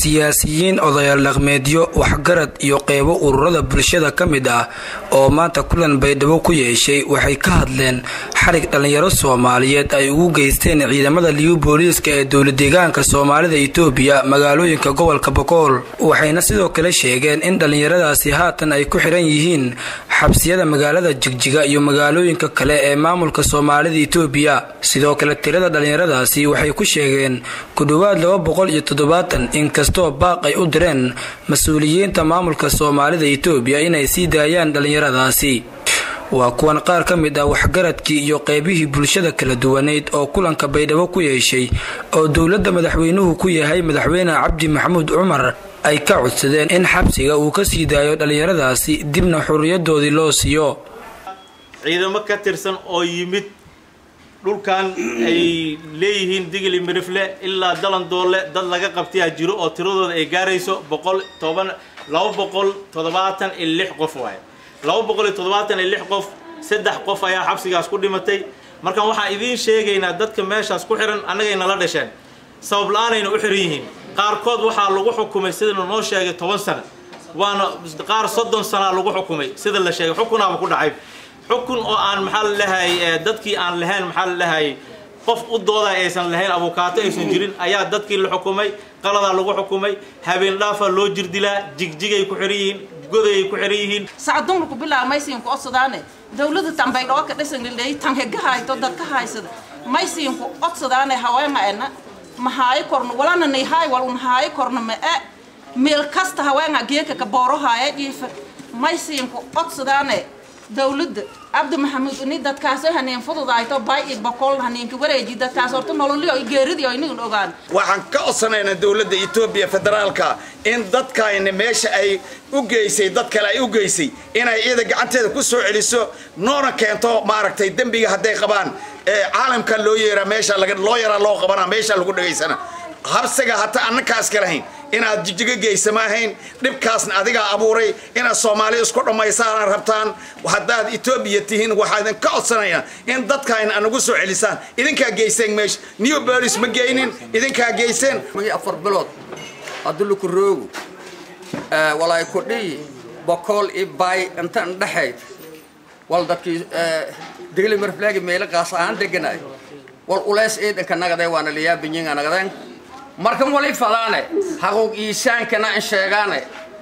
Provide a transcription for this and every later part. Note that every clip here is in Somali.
siyaasiyiin odayaal dhaqmeedyo waxgarad iyo qeybo ururada bulshada ka mid ah oo maanta kulan baydhabo ku yeeshay waxay ka hadleen xarig dhallinyaro soomaaliyeed ay ugu geysteen ciidamada liyu booliiska ee dowladeegaanka soomaalida itoobiya magaalooyinka gobolka bokool waxayna sidoo kale sheegeen in dhallinyaradaasi haatan ay ku xiran yihiin xabsiyada magaalada jigjiga iyo magaalooyinka kale ee maamulka soomaalida itoobiya sidoo kale tirada dhallinyaradaasi waxay ku sheegeen ku dhowaad laba boqol iyo toddobaatan inkastoo baaq ay u direen mas-uuliyiinta maamulka soomaalida itoobiya inay sii daayaan dhallinyaradaasi waa kuwan qaar ka mid ah waxgaradkii iyo qeybihii bulshada kala duwaneyd oo kulanka baydhabo ku yeeshay oo dowladda madaxweynuhu ku yahay madaxweyne cabdi maxamuud cumar ay ka codsadeen in xabsiga uu ka sii daayo dhallinyaradaasi dibna xurriyadoodii loo siiyo ciidamo ka tirsan oo yimid dhulkan ay leeyihiin digli mirifle ilaa dalandoole dad laga qabtayaa jiro oo tiradooda ay gaarayso boqol toban laba boqol toddobaatan iyo lix qof waaye laba boqol iyo toddobaatan iyo lix qof saddex qof ayaa xabsigaas ku dhimatay markaan waxaan idiin sheegaynaa dadka meeshaas ku xihan annagay nala dhasheen sabab la-aanayna u xihan yihiin qaarkood waxaa lagu xukumay sidana noo sheegay toban sano waana qaar soddon sanaa lagu xukumay sida la sheegay xukunaaba ku dhacay xukun oo aan maxaa la dhahay dadkii aan lahayn maxaa la dhahay qof u dooda aysan lahayn abukaato aysan jirin ayaa dadkii la xukumay qaladaa lagu xukumay habeen dhaafaa loo jirdilaa jigjigay ku xihan yihiin godayay ku xihan yihiin sacadunku bilaa maysiinku odsadaane dawlada tambaydhoo ka dhisanliley tanhega hayto dadka haysada maysiinku odsadaane haweema ena mahaayo korno walana nayhaay wal un haayo korno ma e meel kasta haweenga geeka ka booro haaya jiifa maysiinku odsadaane dawladda cabdi maxamuud ini dadkaasoo haneen fududayto bay iyo boqol haneenka wareeji dadkaas horta nololio geeridii oo inagan ogaan waxaan ka codsanaynaa dawladda etoobiya federaalka in dadkayna meesha ay u geysay dad kale ay u geysay inay iyada gacanteeda ku soo celiso noona keento maaragtay dembiga hadday qabaan caalamka loo yeeraa meesha loo yaraa loo qabana meesha lagu dhegaysana habsiga hata annakaas ka lahayn inaad jijigo geysa ma ahayn dhibkaasna adigaa abuuray inaad soomaali isku dhammaysaana rabtaan haddaad etoobiya tihiin waxaa idin ka codsanayaa in dadkaayna anagu soo celisaan idinkaa geyseen meesha new bolis ma geynin idinkaa geyseen afar bilood aduluku roogu walaay kudhiyi bokool i baay intan dhexayd wal dadkii degli marflaagi meelo qaas ahaan deganaay wal uleys ciidanka nagaday waana layaabinyiga nagadeen markan wali fadaane haquuq iisaankana in sheegaane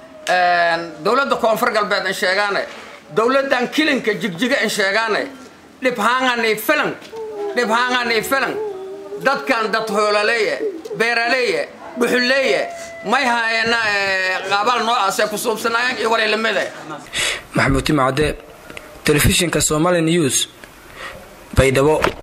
dawladda koonfur galbeed in sheegaane dawladdan kilinka jigjiga in sheegaane dhibhaangani filan dhibhaangani filan dadkan dad hoolaleeye beeraleeye dhuxuleeye may haayana qaabal noocaasee ku suubsanaayeen iyo wali lamide maxamuud timacade telefishinka somali news baydhabo